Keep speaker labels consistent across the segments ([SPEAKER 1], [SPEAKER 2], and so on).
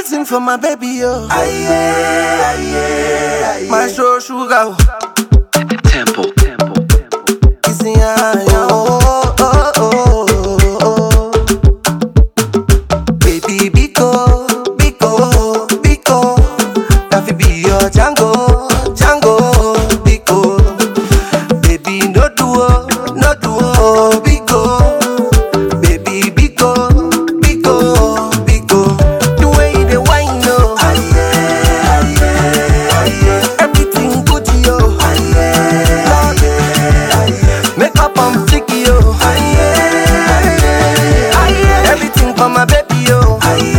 [SPEAKER 1] Everything for my baby, yo. My show sugar.
[SPEAKER 2] Temple, temple, temple.
[SPEAKER 1] Kissing her, yo. Oh, oh, oh, oh, oh. Baby, Biko, Biko, Biko. That fi be your Django, Django, Biko. Baby, no duo, no duo, Biko. Baby, Biko, Biko, Biko. The way you dey whine, yo. Everything good, yo. Lord, Make up on flicky, yo. Everything for my baby, yo.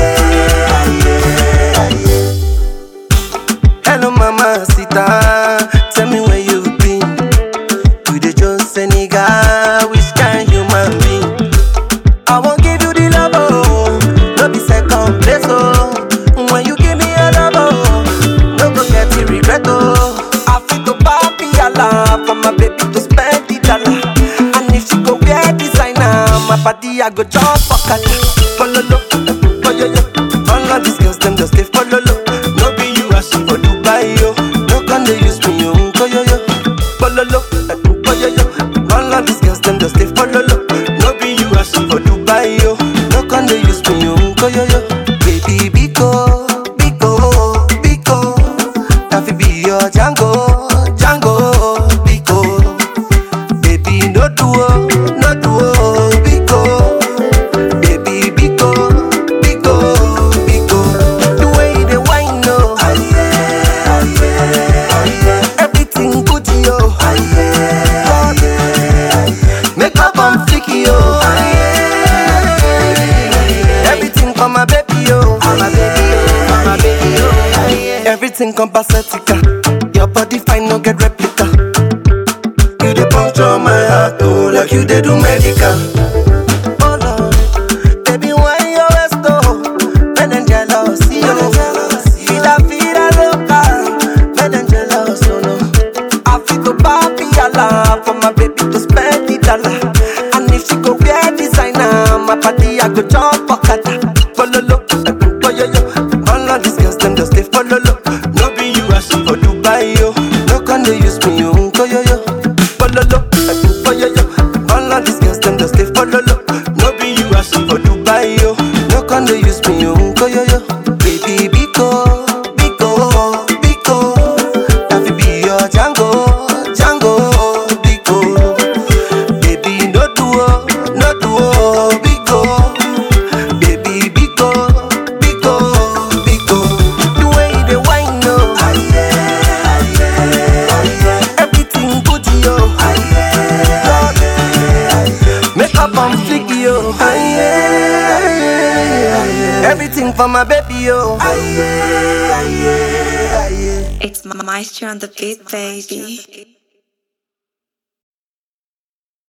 [SPEAKER 1] Hello, mama, sita. Tell me where you been. You the just a nigga, which kind human being? I won't give you the love, oh. No be second place, oh. When you give me a love, oh. No go get the regret, oh. I feel to papi alarm for my baby to spend the dollar. And if she go wear designer, my body I go jump for kata. Follow lo, follow yo. All of these girls them just dey follow lo. No be you as she for Dubai yo. No can they use me yo, go yo yo. Follow lo, follow yo. All of these girls them just dey follow lo. No be you as she for Dubai yo. No can they use me yo, go yo yo. Baby Biko, Biko, Biko. That fi be your Django, Django, Biko. Baby, no duo, no duo, Biko. Baby, Biko, Biko, Biko. The way you dey whine, no. Everything good, yo. Lord, Make up on flicky, yo. Everything for my baby, yo. For my baby, yo. For my baby, yo. Everything compacetica. Your body fine, no get replica. You dey puncture my heart, oh, like you dey do medical. Oh Lord, baby, why you always go? Men and jealous, yo. Vida, vida loca, men and jealous, oh no. I feel to papi alarm for my baby to spend the dollar. And if she go wear designer, my body I go jump for kata. Follow lo, follow yo. All of these girls them just they follow lo. No be you as she for Dubai yo. No can they use me yo, go yo yo. Follow lo, follow yo. All of these girls them just they follow lo. No be you as she for Dubai yo. No can they use me yo, go yo yo. Baby Biko, Biko, Biko. That fi be your Django, Django, Biko. Baby, no duo, no duo, Biko. Baby, Biko, Biko, Biko. The way you dey whine, no. Everything good, yo. Lord, Make up on flicky, yo. Everything for my baby, yo.
[SPEAKER 3] It's Maestro on the beat, baby.